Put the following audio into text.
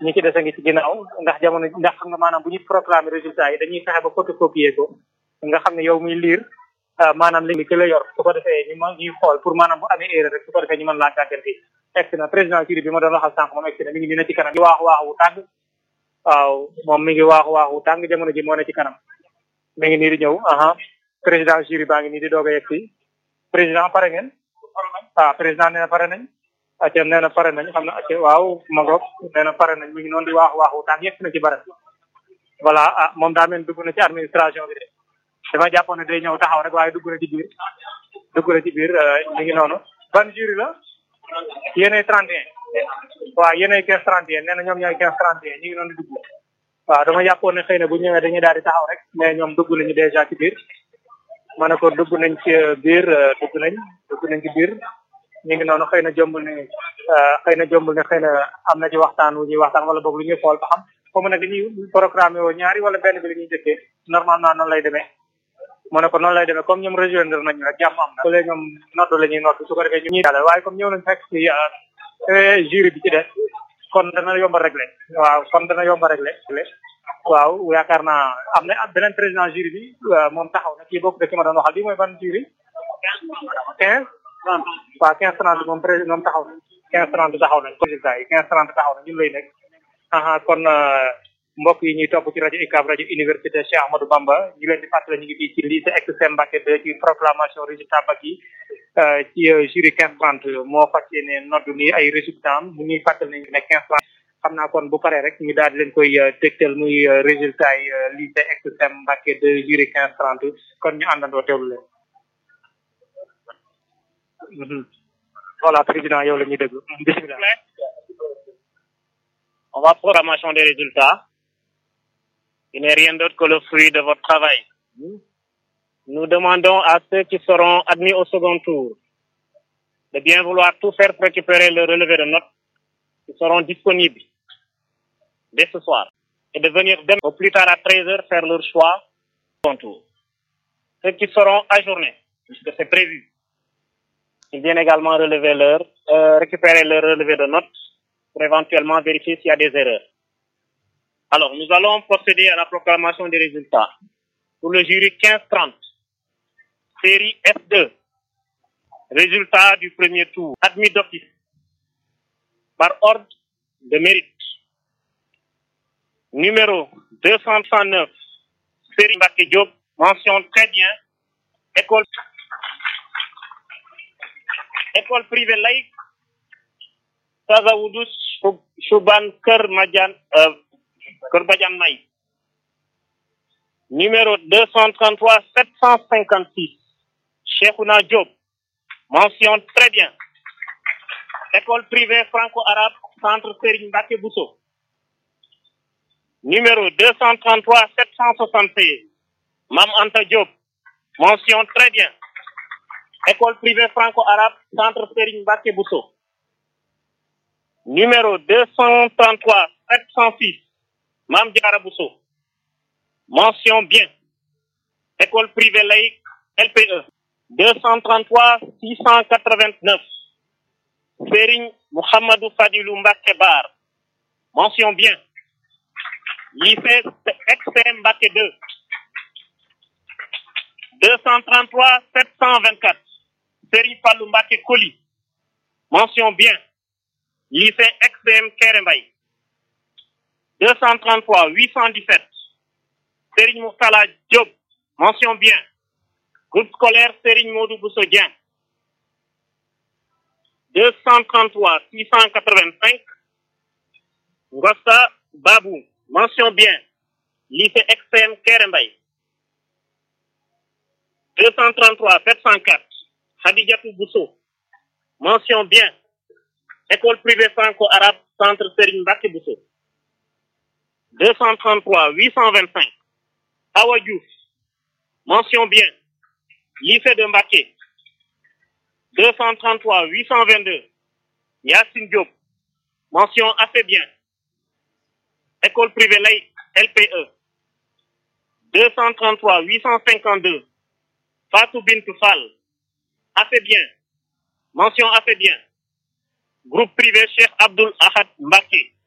ñi ci des a ngi ci ginnaaw ndax jamono ndax xam nga maanaam bu ñu proclamer résultat yi dañuy fexe ba photocopier ko nga xam ne yow muy lire maanaam li ki la yor su ko defee ñu ma ñuy xool pour maanaam bu amee erreur rek su ko defee ñu mën laa gàgganti egsi na président jury bi ma doon waxal sànq moom egsi na mi ngi nii na ci kanam waaxu waaxu tàng waaw moom mi ngi waaxu waaxu tàng jamono ji moo ne ci kanam mi ngi nii di ñëw aha président jury baa ngi nii di doog a yegsi président pare ngeen waaw président nee na pare nañ acca nee na pare nañ xam na acca waaw ma ngoog nee na pare nañ mi ngi noonu di waaxu waaxu tàng yegsi na ci barab voilà ah moom daa mel dugg na ci administration bi de dama jàppoon ne day ñëw taxaw rek waaye dugg na ci biir dugg na ci biir mi ngi noonu ban jury la yéenay 31 waaw yéenay 15 31 nee na ñoom ñooy 15 31 ñu ngi noonu dugg waaw dama jàppoon ne xëy na bu ñëwee dañuy daal di taxaw rek mais ñoom dugg nañu dèjà ci biir ma ne ko dugg nañ ci biir dugg nañ dugg nañ ci biir ñu ngi noonu xëy na jombul ne xëy na jombul ne xëy na am na ci waxtaan wu ñuy waxtaan wala boog lu ñuy xool ba xam foofu nag dañuy programmé woo ñaari wala benn bi la ñuy jëkkee normalement noonu lay demee mu ne ko noonu lay demee comme ñoom rejoindre nañu rek jàmm am na léegi ñoom noddu la ñuy noddu su ko defee ñu ñuy dalal waaye comme ñëw nañ fekk ci jury bi ci des kon dana yomb a réglé waaw kon dana yomb a réglé waaw yaakaar naa am na beneen président jury bi moom taxaw na kii bokk de ki ma doon waxal bi mooy ban jury quinze waaw quinze trente moom président moom taxaw na quinze trente taxaw nañ résultat yi quinze trente taxaw na ñun lay nekk aha kon mbokk yi ñuy topp ci rajo UCAB rajo université Cheikh Ahmadou Bamba ñu leen di fàttali ñu ngi fii ci lycée Extrême Mbacké de ci proclamation résultat bac yi ci jury quinze trente moo fas yéene noddu ni ay résultat am mu ñuy fàttali nañu ne quinze trente xam naa kon bu paree rek ñu daal di leen koy dégtal muy résultat yi lycée Extrême Mbacké de jury quinze trente kon ñu àndandoo teewlu leen voilà président yow la ñuy déglu bismillah on va programmation des résultats il n'est rien d'autre que le fruit de votre travail. Nous demandons à ceux qui seront admis au second tour de bien vouloir tout faire pour récupérer le relevé de notes qui seront disponibles dès ce soir et de venir demain au plus tard à 13 heures faire leur choix au second tour. Ceux qui seront ajournés, puisque c'est prévu, ils viennent également relever leur, euh, récupérer leur relevé de notes pour éventuellement vérifier s'il y a des erreurs. Alors, nous allons procéder à la proclamation des résultats. Pour le jury 15-30, série F2, résultat du premier tour, admis d'office, par ordre de mérite. Numéro 239, série Mbacké Diop, mention très bien, école, école privée laïque, Tazawoudous, Chouban Kër Madian, euh, Korbadian May. Numéro 233 756. Cheikhouna Diop. Mention très bien. École privée franco-arabe, Centre Serigne Mbacké Bousso. Numéro 233 776. Mam Anta Diop. Mention très bien. École privée franco-arabe, Centre Serigne Mbacké Bousso. Numéro 233 706. Mam Diara Bousso. Mention bien. École privée laïque LPE. 233 689. Serigne Mohamedou Fadilou Mbacké Bar. Mention bien. Lycée XPM Mbacké 2. 233 724. Serigne Fallou Mbacké Koli. Mention bien. Lycée XPM Kerembay. 233 817. Serigne Moustala Diop. Mention bien. Groupe scolaire Serigne Modou Bousso Dieng. 233 685. Ngosta Babou. Mention bien. Lycée XPM Kerembay. 233 704. Hadijatou Bousso. Mention bien. École privée franco-arabe, Centre Serigne Mbacké Bousso. 233 825. Awa Diouf. Mention bien. Lycée de Mbacké. 233 822. Yassine Diop. Mention assez bien. École privée laïque LPE. 233 852. Fatou Bintou Fall. Assez bien. Mention assez bien. Groupe privé Cheikh Abdul Ahad Mbacké.